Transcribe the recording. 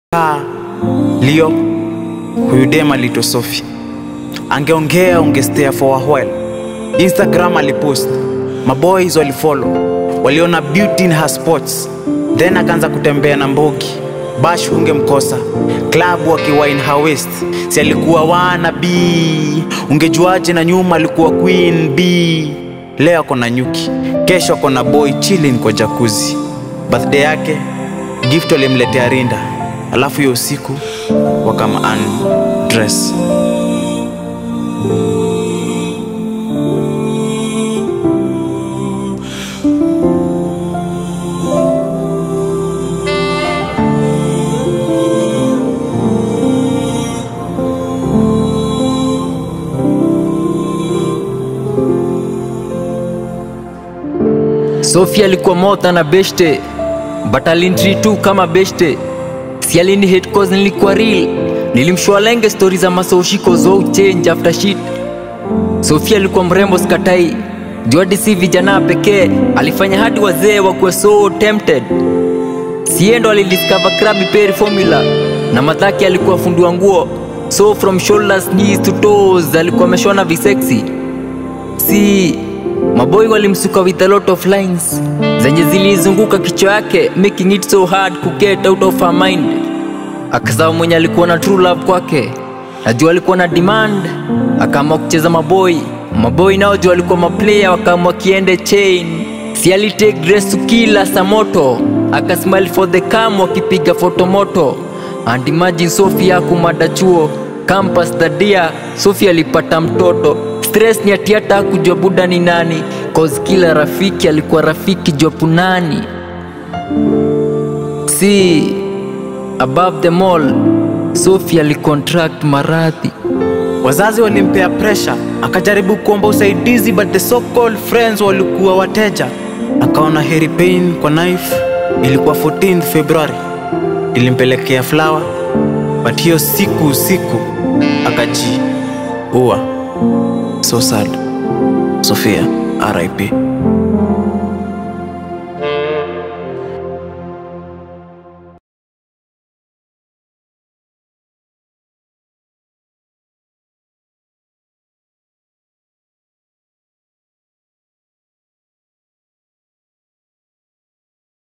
Ah, Leo, huyu dem aliitwa Sophie. Angeongea ungestare for a while. Instagram alipost, maboys walifollow, waliona beauty in her spots, then akaanza kutembea na Mbogi. Bash ungemkosa klabu akiwa in her waist, si alikuwa wana B. Ungejuaje na nyuma alikuwa queen B. Leo ako na nyuki, kesho ako na boy chilling kwa jacuzzi. Birthday yake gift walimletea rinda, alafu hiyo usiku wakama undress. Sophie alikuwa mota na beshte but alintri tu kama beshte si alini hate cause nilikuwa real nilimshwalenge stori za masoshiko zo change after shit Sophie alikuwa mrembo skatai juadi si vijana pekee alifanya hadi wazee wakuwe so tempted siendo alidiscover Krabby Berry formula na madhaki alikuwa fundi wa nguo so from shoulders knees to toes alikuwa ameshona visexy si maboi walimsuka with a lot of lines zenye zilizunguka kichwa yake making it so hard to get out of her mind akasahau mwenye alikuwa na true love kwake najua alikuwa na demand akaamua kucheza maboi maboi nao juu alikuwa maplayer wakaamua kiende chain si alitake dress to kila samoto akasmile for the cam wakipiga fotomoto and imagine Sophia kumada chuo campus dadia Sophia alipata mtoto stress ni ati hata kujua buda ni nani cause kila rafiki alikuwa rafiki jopunani si above them all Sophia alicontract maradhi Wazazi walimpea pressure, akajaribu kuomba usaidizi but the so called friends walikuwa wateja. Akaona heri pain kwa knife. Ilikuwa 14th February, ilimpelekea flower but hiyo siku usiku akajiua. So sad. Sophia, RIP.